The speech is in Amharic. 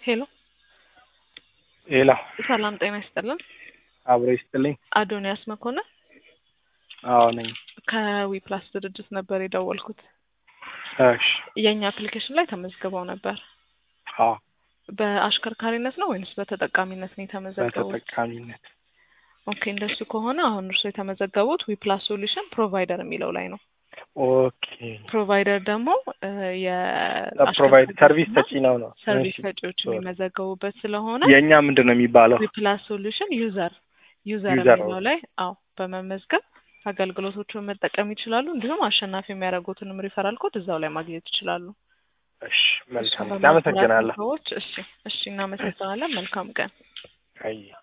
ሄሎ ሌላ ሰላም ጤና ይስጥልን። አብሮ ይስጥልኝ። አዶንያስ መኮንን አዎ ነኝ። ከዊ ፕላስ ድርጅት ነበር የደወልኩት። እሺ የእኛ አፕሊኬሽን ላይ ተመዝግበው ነበር። አዎ በአሽከርካሪነት ነው ወይንስ በተጠቃሚነት ነው የተመዘገቡት? በተጠቃሚነት ኦኬ እንደሱ ከሆነ አሁን እርሱ የተመዘገቡት ዊ ፕላስ ሶሉሽን ፕሮቫይደር የሚለው ላይ ነው። ኦኬ ፕሮቫይደር ደግሞ ፕሮቫይድ ሰርቪስ ሰጪ ነው ነው ሰርቪስ እሺ። ሰጪዎች የሚመዘገቡበት ስለሆነ የእኛ ምንድን ነው የሚባለው? ዊ ፕላስ ሶሉሽን ዩዘር ዩዘር ዩዘር የሚለው ላይ አዎ በመመዝገብ አገልግሎቶቹን መጠቀም ይችላሉ። እንዲሁም አሸናፊ የሚያደርጉትንም ሪፈራል ኮድ እዛው ላይ ማግኘት ይችላሉ። እሺ መልካም እሱን በማሰራት አመሰግናለሁ። ሰዎች እሺ እሺ እናመሰግናለን። መልካም ቀን። አይ